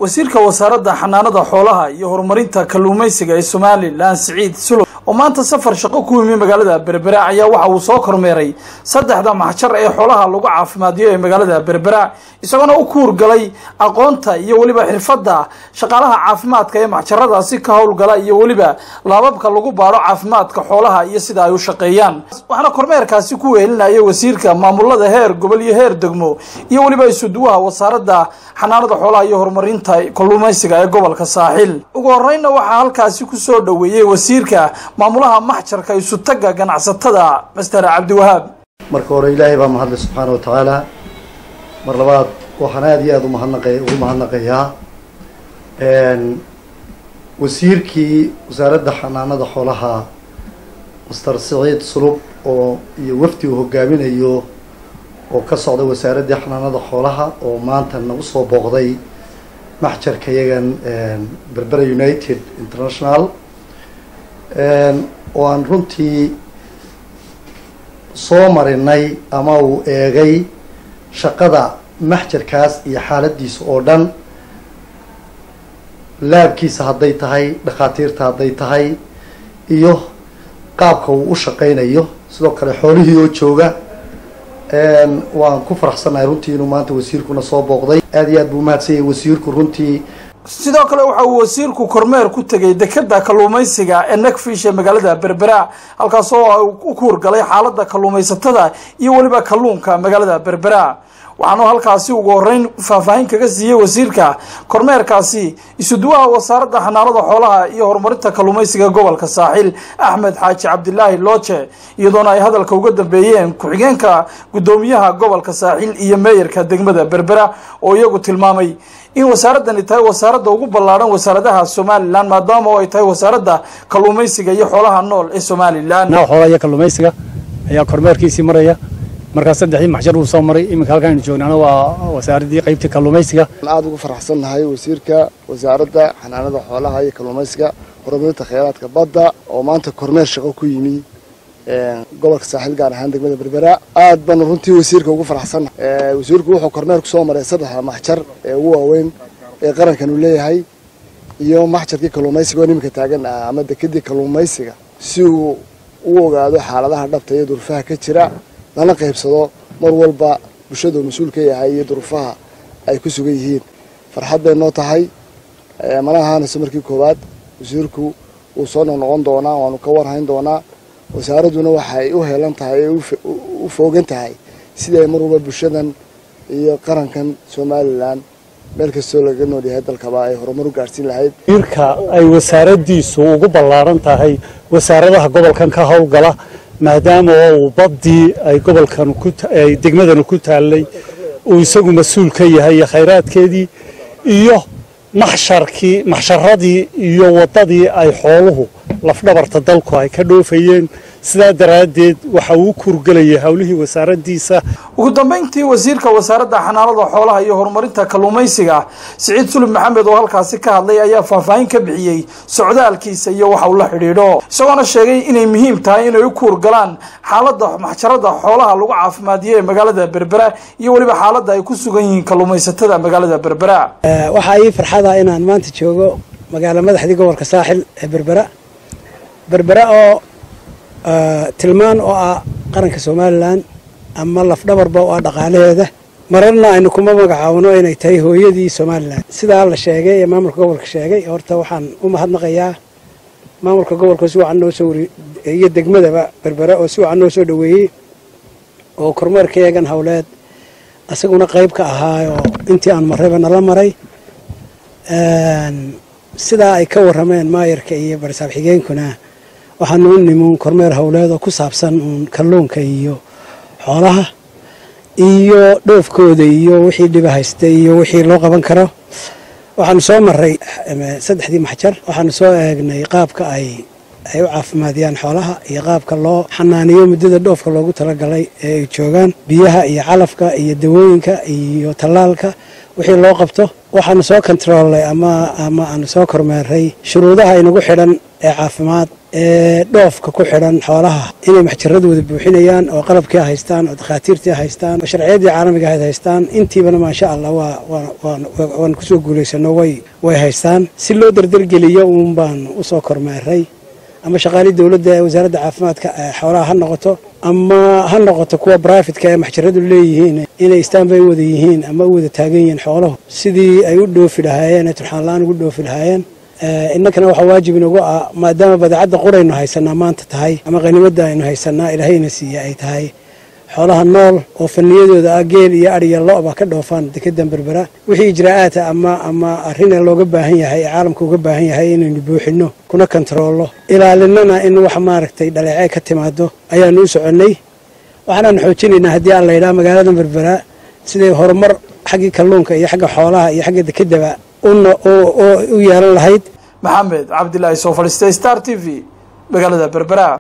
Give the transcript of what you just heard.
wasiirka wasaaradda xanaanada xoolaha iyo horumarinta kalluumaysiga ee somalilan siciid sulow oo maanta safar shaqo ku yimi magaalada berbera ayaa waxa uu soo kormeeray saddexda maxjar ee xoolaha lagu caafimaadiyo ee magaalada berbera isagoona u kuurgalay aqoonta iyo weliba xirfadda shaqaalaha caafimaadka ee maxjaradaasi ka howlgala iyo weliba laababka lagu baadho caafimaadka xoolaha iyo sida ay u shaqeeyaan waxaana kormeerkaasi ku wehelinaya wasiirka maamulada heer gobol iyo heer degmo iyo weliba isuduwaha wasaaradda xanaanada xoolaha iyo horumarinta kalluumaysiga ee gobolka saaxil ugu horeynna waxaa halkaasi kusoo dhoweeyey wasiirka maamulaha maxjarka isutaga ganacsatada master cabdiwahaab marka hore ilaahay baa mahadlay subxaana wa tacaala mar labaad waxaan aada iyo aada umahadnaqa ugu mahadnaqayaa wasiirkii wasaaradda xanaanada xoolaha master siciid sulub oo iyo wafdi uu hogaaminayo oo ka socda wasaaraddii xanaanada xoolaha oo maanta nagu soo booqday maxjarka yagan berbera united international oo aan runtii soo marinay ama uu eegay shaqada maxjarkaas iyo xaaladiisa oo dhan laabkiisa hadday tahay dhakhaatiirta hadday tahay iyo qaabka uu u shaqaynayo sidoo kale xoolihii oo jooga waan ku faraxsannahay runtii inuu maanta wasiirkuna soo booqday aada iyo aad buu umahadsan yahay wasiirku runtii sidoo kale waxa uu wasiirku kormeer ku tegay dekeda kalluumaysiga ee nakfish ee magaalada berbera halkaasoo u kuurgalay xaaladda kalluumaysatada iyo weliba kalluunka magaalada berbera waxaanu halkaasi ugu horeyn faahfaahin kaga siiyey wasiirka kormeerkaasi isuduwaha wasaaradda xanaanada xoolaha iyo horumarinta kalluumaysiga gobolka saaxil axmed xaaji cabdilaahi looje iyadoona ay hadalka uga dambeeyeen ku-xigeenka guddoomiyaha gobolka saaxil iyo meeyarka degmada berbera oo iyagu tilmaamay in wasaaradani tahay wasaaradda ugu ballaadhan wasaaradaha somalilan maadaama oo ay tahay wasaaradda kalluumaysiga iyo xoolaha nool ee somalilan xoolaha iyo kalluumaysiga ayaa kormeerkiisii maraya markaa saddexdii maxjar uu soo maray iminka halkaanu joognaana waa wasaaraddii qaybtii kalluumaysiga aada ugu faraxsannahay wasiirka wasaaradda xanaanada xoolaha iyo kalluumaysiga horumarinta kheyraadka badda oo maanta kormeer shaqo ku yimi gobolka saaxiil gaar ahaan degmada berbera aad baanu runtii wasiirka ugu faraxsannahay wasiirku wuxuu kormeer kusoo maray saddexda maxjar ee ugu waaweyn ee qarankan uu leeyahay iyo maxjarkii kalluumaysiga oo iminka taagan ah ama dekedii kalluumaysiga si uu u ogaado xaaladaha dhabta iyo durfaha ka jira lana qaybsado mar walba bulshada uu mas-uul ka yahay iyo duruufaha ay ku sugan yihiin farxad bay noo tahay mana ahaanayso markii koowaad wasiirku wuu soo noqnoqon doonaa waanu ka warhayn doonaa wasaaradduna waxay u heelan tahay ee u foogan tahay sidii ay mar walba bulshadan iyo qarankan somalilan meel kastoo laga nool yahay dalkaba ay horumar u gaadhsiin lahayd wasiirka ay wasaaraddiisu ugu ballaaran tahay wasaaradaha gobolkan ka howlgala maadaama oo uu baddii ay gobolkan ay degmadanu ku taallay uu isagu mas-uul ka yahay iyo khayraadkeedii iyo maxsharkii maxsharadii iyo waddadii ay xooluhu lafdhabarta dalku ay ka dhoofayeen sidaa daraaddeed waxa uu u kurgelayay howlihii wasaaraddiisa ugu dambeyntii wasiirka wasaaradda xanaanada xoolaha iyo horumarinta kalluumaysiga siciid sulub maxamed oo halkaasi ka hadlay ayaa faahfaahin ka bixiyey socdaalkiisa iyo waxa uu la xidhiidho isagoona sheegay inay muhiim tahay inay u kuurgalaan xaaladda maxjarada xoolaha lagu caafimaadiyo ee magaalada berbera iyo weliba xaaladda ay ku sugan yihiin kalluumaysatada magaalada berbera waxaa ii farxada inaan maanta joogo magaalo madaxdii gobolka saaxil ee berbera berbera oo tilmaan oo ah qaranka somalilan ama lafdhabarba oo ah dhaqaalaheeda mararna aynu kuma magacaawno inay tahay hooyadii somalilan sidaa la sheegay ee maamulka gobolka sheegay horta waxaan u mahadnaqayaa maamulka gobolka si wacan noo soo wari iyo degmadaba berbera oo si wacan noo soo dhoweeyey oo kormeerkayagan howleed isaguna qayb ka ahaayoo intii aan marrayba nala maray sidaa ay ka warrameen maayarka iyo barisaab xigeenkuna waxaanu u nimuun kormeer howleed oo ku saabsan uun kalluunka iyo xoolaha iyo dhoofkooda iyo wixii dhiba haysta iyo wixii loo qaban karo waxaanu soo maray saddexdii maxjar waxaanu soo eegnay qaabka ay ay u caafimaadiyaan xoolaha iyo qaabka loo xanaaniyo muddada dhoofka loogu talagalay ee ay joogaan biyaha iyo calafka iyo dawooyinka iyo tallaalka wixii loo qabto waxaanu soo kontaroolnay ama ama aanu soo kormeeray shuruudaha inagu xidhan ee caafimaad ee dhoofka ku xidhan xoolaha inay maxjaradooda buuxinayaan oo qalabkii haystaan oo dakhaatiirtii haystaan oo sharciyadii caalamiga ahayd haystaan intiibana maasha allah waa waan kusoo guulaysano way way haystaan si loo dardargeliyo uun baan usoo kormeeray ama shaqaalii dowladda ee wasaaradda caafimaadka xoolaha ha noqoto ama ha noqoto kuwa brifatka ee maxjaradu leeyihiin inay istaanbay wada yihiin ama u wada taagan yihiin xooluhu sidii ay u dhoofi lahaayeen ee turxaan la-aan ugu dhoofi lahaayeen innakana waxaa waajib inagu ah maadaama badeecadda quraynu haysanaa maanta tahay ama qanimadda aynu haysanaa ilaahayna siiya ay tahay xoolaha nool oo faniyadooda ah geel iyo adhiya lo-ba ka dhoofaan dekedan berbera wixii ijraa'aata ama ama arrin looga baahan yahay ee caalamka uga baahan yahay inaynu buuxinno kuna kontaroollo ilaalinana in wax maaragtay dhaleecee ka timaado ayaanu u soconnay waxaanaanu xoojinaynaa haddii aan laydhaha magaalada berbera siday horumar xaggii kalluunka iyo xagga xoolaha iyo xagga dekedaba u yeelan lahayd maxamed cabdilaahi soo fadhiistay star t v magaalada berbera